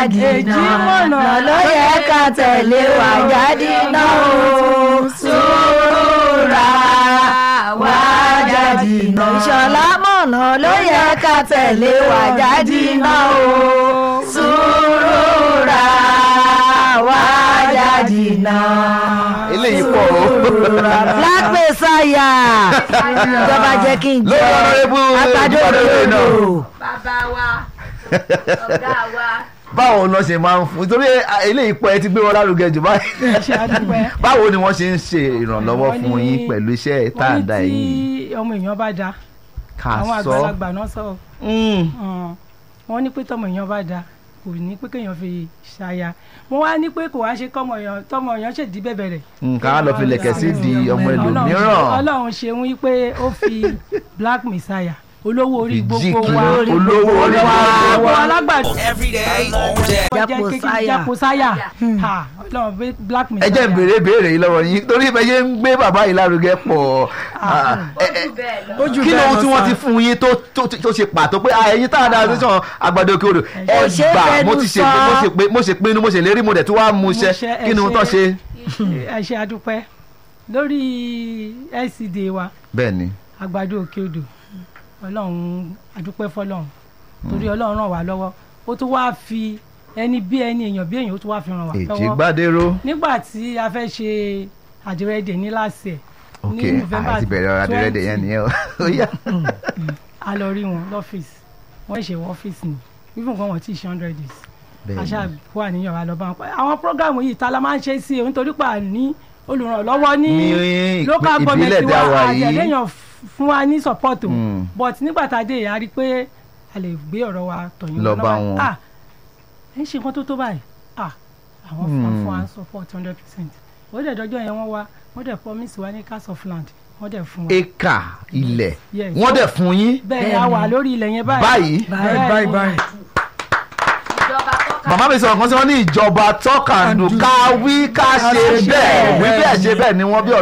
jìnnà ló yẹ ká tẹ̀lé wá jáde náà o sùúrà wá jáde náà ìṣọ̀lá mọ̀nà ló yẹ ká tẹ̀lé wá jáde náà o sùúrà wá jáde náà eléyìí pọ̀ o. black messiah ìjọba jẹ́ kí n lórí jẹ́ ọ̀nàrẹ́bù àgbàdo ìbàdàn náà òdòdó. bàbá wa ọ̀gá wa. báwo lọ ṣe máa ń fún nítorí eléyìí pọ̀ ẹ ti gbé wọn lárugẹ jù báyìí ṣe àdúpẹ́. báwo ni wọ́n ṣe ń ṣe ìrànlọ́wọ́ Wọ́n fún ní- yín pẹ̀lú iṣẹ́ tá à ń da wọ́n ní yìí tí ọmọ èèyàn bá da ká àwọn sọ àgbàlagbà náà sọ Mm. ọ̀n, wọ́n ní pé tọmọ èèyàn bá da kò ní pé kéèyàn fi ṣaya mo wá ní pé kò wá ṣe kọmọ èèyàn tọmọ èèyàn ṣèdí bẹ̀bẹ̀ rẹ̀. nǹkan á lọ fi lẹ̀kẹ̀ sí di ọmọ Ọlọ́run- ẹlòmíràn ọlọ́run ṣeun wípé ó fi black messiah olówó orí gbogbo Ìjìkì wa olówó orí wa gbogbo wa. alágbàdo Every day, all day. Japo Saya. japosaya ha ọlọ́run bí black ẹ messiah. jẹ́ ń béèrè béèrè yìí lọ́wọ́ yín torí bẹ́ẹ̀ ṣe ń gbé bàbá yìí lárugẹ pọ̀ Ah, ẹ- ẹ- ojú bẹ́ẹ̀ lọ. kí ni ohun tí wọ́n ti fún yín tó tó tó ṣe pàtó pé ah, ẹ̀yin tá a dáa sí sàn àgbàdo òkè odò ẹ Kò ṣeé gbà fẹnu mo ti ṣe sọ. mo ṣe pé mo ṣe pinnu mo ṣe lérí mo dẹ̀ tí wàá mú iṣẹ́ ṣe- ẹ kí ni ohun tó ṣe- ṣe. ẹ ṣe àdúpẹ́ lórí LCD wa bẹ́ẹ̀ ni àgbàdo òkè odò ọlọ́run àdúpẹ́ fọlọ́run torí ọlọ́run ràn wá lọ́wọ́ ó tún wáá fi ẹni bí ẹni èèyàn bí èèyàn ó tún wáá fi ràn wá èjì lọ́wọ́ gbàdéró nígbà tí a fẹ́ ṣe àdìrẹ́dẹ̀ ní láàsì ẹ̀ ok ní November àti bẹ̀rẹ̀ ọ̀rọ̀ adẹ́rẹ́dẹ̀ yẹn 20, nìyẹn o ó yá. a lọ rí wọn lọ́fíìsì wọ́n ṣe wọ ọ́fíìsì ni even kan wọ́n ti ṣe hundred days Bẹ́ẹ̀ ni. aṣá wà níyàn wa lọ bá wọn pa àwọn programu yìí ta la máa ń ṣe sí o nítorí pa ní olùrànlọ́wọ́ ní Ní ìpín- local ìbílẹ̀ government tí a wà wa yìí. àjẹlẹ́yàn fún wa ní support o Mm. but nígbà tá a dé a rí i pé a lè gbé ọ̀rọ̀ wa tọ̀yìn Lọ lọ́nà bá báyìí. wọn. ah ẹ ń ṣe nǹkan tó tó báyìí ah àwọn fún Hmm. fún wa support hundred percent ó dẹ̀ dọ́jọ́ yẹn wọ́n wá wọ́n dẹ̀ promise wa ní cast of land wọ́n dẹ̀ fún wa éka ilẹ̀ Yes. wọ́n dẹ̀ fún yín bẹ́ẹ̀ ni a wà lórí ilẹ̀ yẹn báyìí báyìí Bẹ́ẹ̀ báyìí ni. báyìí. ìjọba tọ́ka màmá mi sọ̀rọ̀ kan sí wọn ní ìjọba tọ́kàndù ká wí ká ṣe bẹ́ẹ̀ wí bẹ́ẹ̀ ṣe bẹ́ẹ̀ ni wọ́n bí